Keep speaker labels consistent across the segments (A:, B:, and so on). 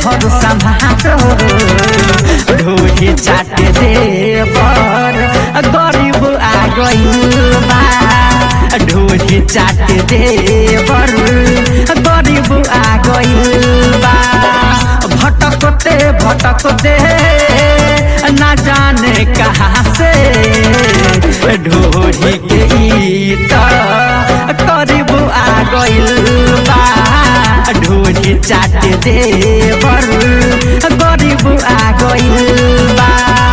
A: हर समातो ढोली चाट देवर गरीब आ गइल बा ढोली चाट देवर गरीब आ गइल बा भटकते भटकते ना जाने कहाँ से ढोली के गीत करीब आ गइल बा ढोली चाट देवर गरीब आ गइल बा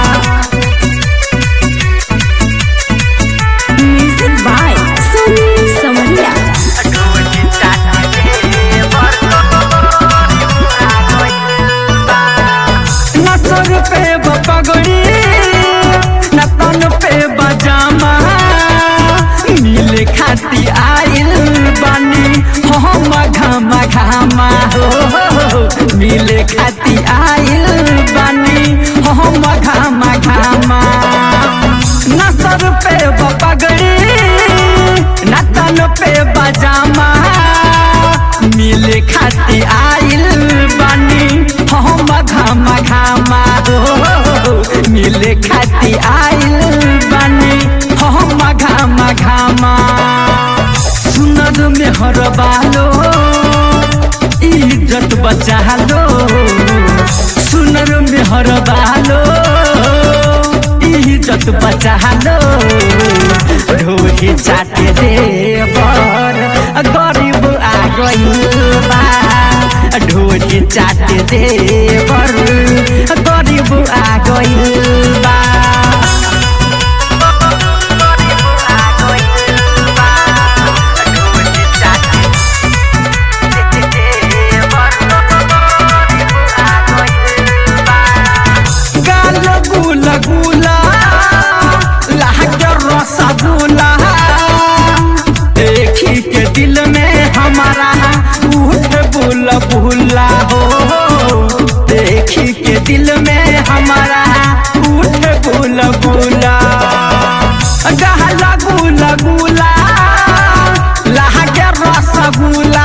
B: Music by Sunny Samaria.
A: ढोली चाट देवर गरीब आ गइल बा न सर पे पगड़ी न तन पे बजामा मिले खाती आइल बानी हम घामा घामा हो मिले खाती आइल बानी हम घामा घामा न सर पे पगड़ी न तन पे बजामा मिले खाती आइल बानी हम घामा घामा हो मिले खाती आइल बानी हम घामा घामा सुनर में हर बालो इज्जत बचा लो सुनर में हर बालो इज्जत बचा लो ढोली चाट देवर गरीब आ गइल बा ढोली चाट देवर गरीब आ गइल बा गाल गुला गुला लागे रसगुल्ला देखी के दिल में हमारा उठ बुला बुला हो देखी के दिल में हमारा उठ बुला बुला गहला गुला गुला लागे रसगुल्ला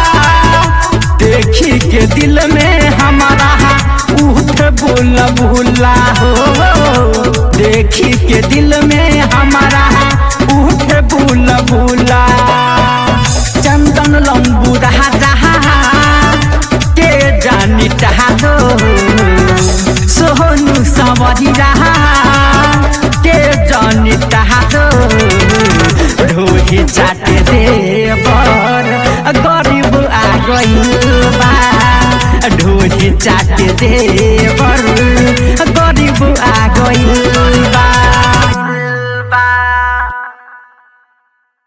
A: देखी के दिल में हमारा उठ बुला बुला हो देखी के दिल में हमारा उठ बुला बुला चंदन लंबू रहा रहा के जानी चाहा दो सोहनु सवरी रहा के जानी चाहा दो ढोली चाट देवर गरीब आ गइल बा ढोली चाट देवर गरीब आ गइल बा